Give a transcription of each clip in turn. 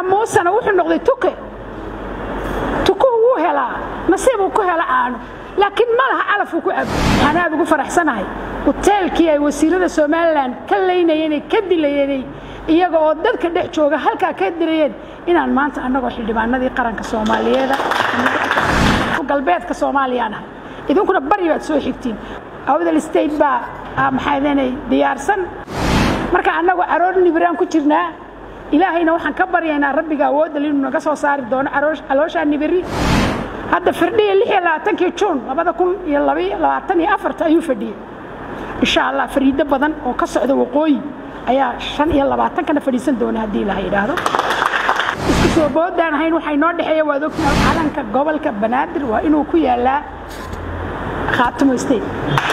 muusena wuxuu noqday tuke tukuhu wuu helaa nasiibuu ku hela aanu laakiin ma laha calafuu ku cabo waxaan aad ugu faraxsanahay huteelkii ay wasiirada somalilan ka laynayeenay ka dilayeenay iyaga oo dadka dhex jooga halkaa ka dilayeen inaan maanta annagoo xildhibaanadii qaranka soomaaliyeeda galbeedka soomaaliyaan ahay idinkuna bari baad soo xigtiin awdal state baa maxaadanay diyaarsan marka annagoo aroor nibiraan ku jirnaa ilaahayna waxaan ka baryaynaa rabbiga awoodal inuu naga soo saari doono calooshaa nibiri hadda firdhiya lix iyo labaatankii juun labada kun iyo labaiyo labaatan iyo afarta ayuu fadhiyey insha allah fariido badan oo ka socda waqooyi ayaa shan iyo labaatankana fadhiisan doona haddii ilaha yidhaahdo isku soo boodaan ahayn waxaa inoo dhexeeya waad ogtahay calanka gobolka banaadir waa inuu ku yaalaa khaatimo state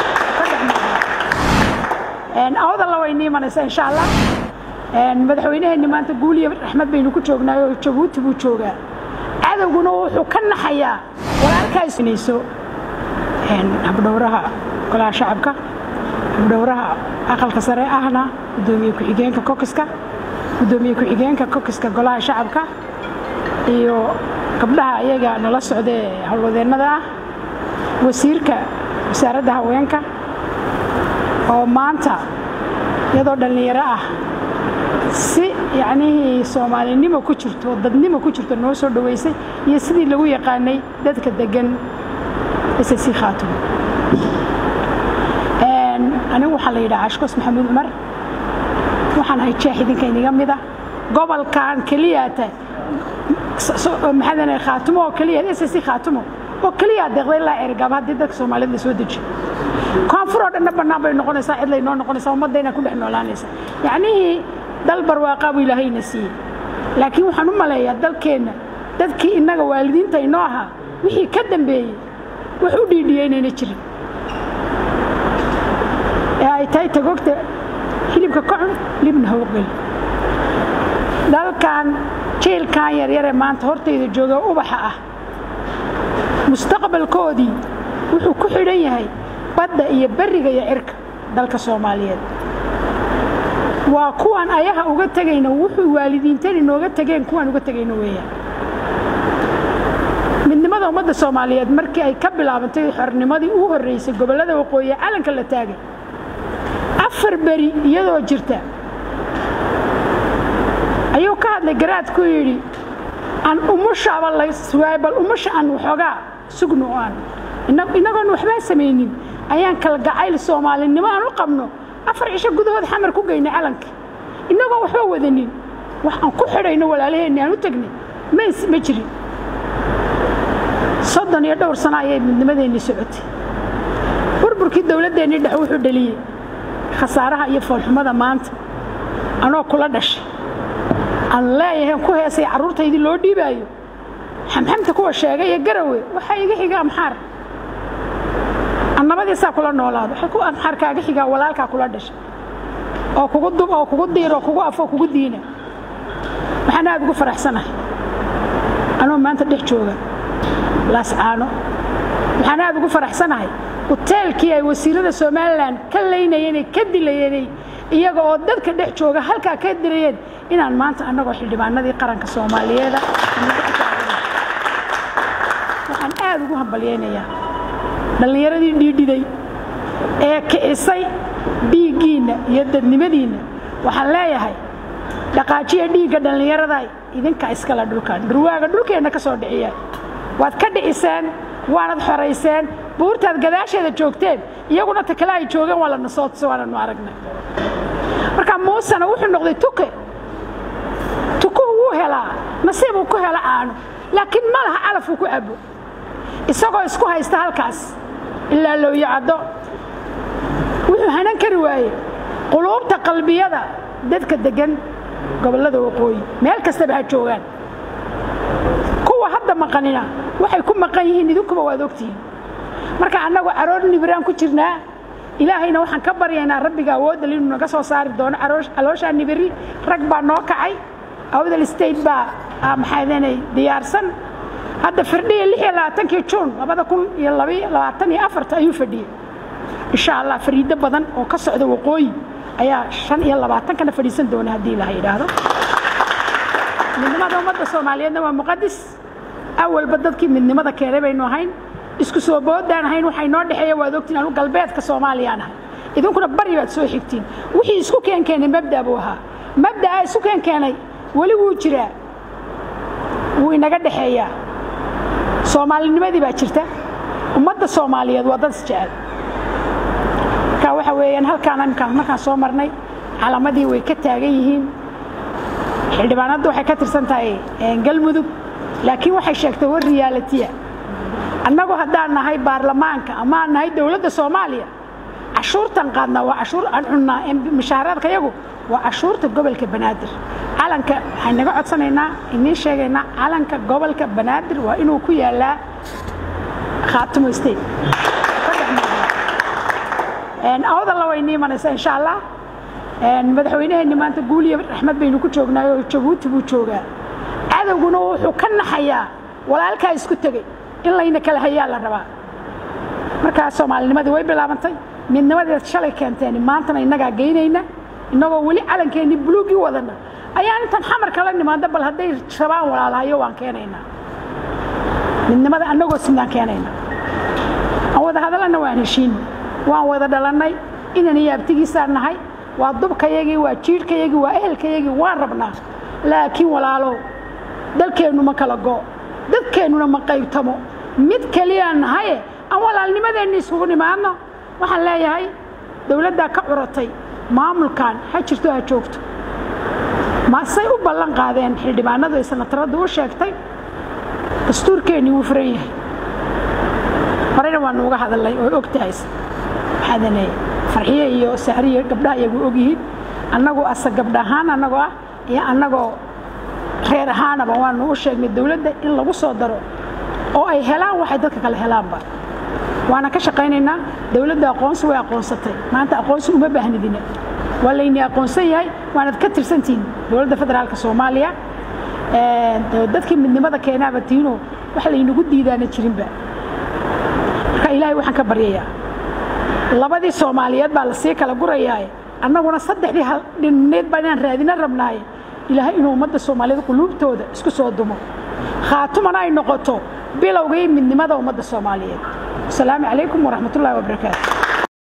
awdalla way nii imanaysaa insha allah madaxweynaheenni maanta guuliya raxmad baynu ku joognaayo jabuuti buu joogaa cadowguna wuxuu ka naxayaa walaalkaasnayso habdhowraha golaha shacabka habdhowraha aqalka sare ahna gudoomiye ku-xigeenka kokiska gudoomiye ku-xigeenka kokiska golaha shacabka iyo gabdhaha ayaga nala socdae howlwadeennada ah wasiirka wasaaradda haweenka oo maanta iyadoo dhallinyaro ah si yacnihii soomaalinimo ku jirto dadnimo ku jirto noo soo dhowaysay iyo sidii lagu yaqaanay dadka degan ssc khaatumo anigu waxaa la yidhaha ashkos maxamuud cumar waxaan ahay jeex idinka iniga mida gobolkan keliyaata maxaadana khaatumo oo keliya ssc khaatumo oo keliya deeqday ilaa ergaaba haddii dadka soomaaliyed la soo dejiyo koonfur oo dhanna bannaan bay noqonaysaa cid lay noo noqonaysaa ummaddayna ku dhex noolaanaysa yacnihii dal barwaaqaa buu ilaahayna siiyey laakiin waxaan u maleeyaa dalkeenna dadkii innaga waalidiinta inoo ahaa wixii ka dambeeyey wax u dhiidhiyey inayna jirin ee ay tahay tagogta hilibka ka cun libna hawqel dalkan jiilkan yaryare maanta hortayda jooga ubaxa ah mustaqbalkoodii wuxuu ku xidhan yahay badda iyo berriga iyo cirka dalka soomaaliyeed waa kuwaan ayaha uga tegayno wuxuu waalidiintani nooga tegeen kuwaan uga tegayno weeyaan midnimada ummadda soomaaliyeed markii ay ka bilaabantay xornimadii u horraysay gobollada waqooyi calanka la taagay afar beri iyadoo jirta ayuu ka hadlay garaadku yidhi aan umushaaba la sugaay bal umusha aan waxoogaa sugno oo aan innagoon waxbaa samaynin ayaan kala gacayl soomaalinimo aan u qabno afar cisho gudahood xamar ku geynay calanka innagoon waxba wadanin wax aan ku xidhayno walaalaheenni aan u tegnay mays ma jirin soddon iyo dhowr sano ayay midnimadeenni socotay burburkii dowladdeennii dhex wuxuu dhaliyey khasaaraha iyo foolxumada maanta anoo kula dhashay aan leeyahay ku heesay carruurtaydii loo dhiibaayo xamxamta kuwa sheegay iyo garawe waxaa iga xiga amxaar annabadiisaa kula noolaado waxay ku amxaar kaaga xigaa walaalkaa kula dhashay oo kugu dub oo kugu diir oo kugu afoo kugu diina waxaan aad ugu faraxsanahay anoo maanta dhex jooga laascaano waxaan aad ugu faraxsanahay huteelkii ay wasiirada somalilan ka laynayeenay ka dilayeenay iyaga oo dadka dhex jooga halkaa ka dilayeen inaan maanta annagoo xildhibaanadii qaranka soomaaliyeeda waxaan aad ugu hambalyaynayaa dhallinyaradii dhiidhiday ee kicisay dhiiggiinna iyo dadnimadiinna waxaan leeyahay dhaqaajiya dhiigga dhallinyarada idinka iskale dhulkan dhurwaaga dhulkeenna ka soo dhiciya waad ka dhiciseen waanad xorayseen buurtaad gadaasheeda joogteen iyaguna ta kale ay joogeen waa lana soo tusa waananu aragnay marka muusena wuxuu noqday tuke tukuhu wuu helaa nasiibuu ku hela aanu laakiin ma laha calafuu ku cabo isagoo isku haysta halkaas ilaa lowyo caddo wuxuu hanan kari waaye quluubta qalbiyada dadka deggan gobollada waqooyi meel kastaba ha joogaan kuwa hadda maqanina waxay ku maqan yihiin idinkuba waad ogtihiin marka annagu aroor nibiraan ku jirnaa ilaahayna waxaan ka baryaynaa rabbiga awoodal inuu naga soo saari doono calooshaa nibiri rag baa noo kacay awdal state baa maxaadanay diyaarsan hadda firdhiya lix iyo labaatankii juun labada kun iyo labaiyo labaatan iyo afarta ayuu fadhiyey insha allah fariido badan oo ka socda waqooyi ayaa shan iyo labaatankana fadhiisan doona haddii ilaha yidhaahdo midnimada ummadda soomaaliyeedna waa muqadis awalba dadkii midnimada keenay baynu ahayn isku soo boodaan ahayn waxay noo dhexeeya waad ogtiin anu galbeedka soomaaliyaan ahay idinkuna bari baad soo xigtiin wixii isku keenkeenay mabda buu ahaa mabdaa isu keenkeenay weli wuu jiraa wuu inaga dhexeeyaa soomaalinimadii baa jirta ummadda soomaaliyeed waa dad isjecel marka waxa weeyaan halkaan imkaan markaan soo marnay calamadii way ka taagan yihiin xildhibaanadda waxay ka tirsan tahay galmudug laakiin waxay sheegtay war riyaalatiya annagu haddaan nahay baarlamaanka ama aan nahay dowladda soomaaliya cashuurtan qaadnaa waa cashuur aan cunnaa mushaaraadka yagu waa cashuurta gobolka banaadir calanka waxaan naga codsanaynaa iniin sheegaynaa calanka gobolka banaadir waa inuu ku yaalaa khaatimo state awdalla way nii imanaysaa insha allah madaxweynaheenni maanta guuliya raxmad baynu ku joognaayo jabuuti buu joogaa cadowguna wuxuu ka naxayaa walaalkaa isku tegey in layna kala hayaa la rabaa markaa soomaalinimadii way bilaabantay midnimadeed shalay keenteen maantana innagaa geynayna innagoo weli calankeenni buluugii wadana ayaan intaan xamar kala nimaado bal hadday rabaan walaalahayo waan keenaynaa midnimada annagoo sidaan keenaynaa aan wada hadallana waan heshiin waan wada dhalannay inan iyo abtigiisaan nahay waa dubkayagii waa jiirhkayagii waa ehelkayagii waan rabnaa laakiin walaalow dalkeennu ma kala go dadkeennuna ma qaybtamo mid keliyaan nahaye aan walaalnimadeenni isugu nimaadno waxaan leeyahay dowladdaa ka curatay maamulkan ha jirto ha joogto masay u ballan qaadeen xildhibaanadu ay sanataradu u sheegtay dastuurkeennii wuu furan yahay horena waanu uga hadalnay oo og tahay waxaadane farxiye iyo sahriye gabdhaha iyagu og yihiin annagoo asa gabdha ahaan annagoo ah iyo annagoo reer ahaanaba waanu u sheegnay dowladda in lagu soo daro oo ay helaan waxay dadka kale helaanba waana ka shaqaynaynaa dowladda aqoonsi way aqoonsatay maanta aqoonsi uma baahnidina waa layni aqoonsan yahay waanad ka tirsantihiin dowladda federaalka soomaaliya dadkii midnimada keenaaba tiinoo wax laynagu diidaana jirinba marka ilaahay waxaan ka baryayaa labadii soomaaliyeed baa lasii kala gurayaaye annaguna saddexdii haldhinneed baa inaan raadina rabnaaye ilaahay inuu ummadda soomaaliyeed quluubtooda isku soo dumo khaatumana ay noqoto bilowgii midnimada ummadda soomaaliyeed asalaamu calaykum waraxmat ullahi wabarakaatu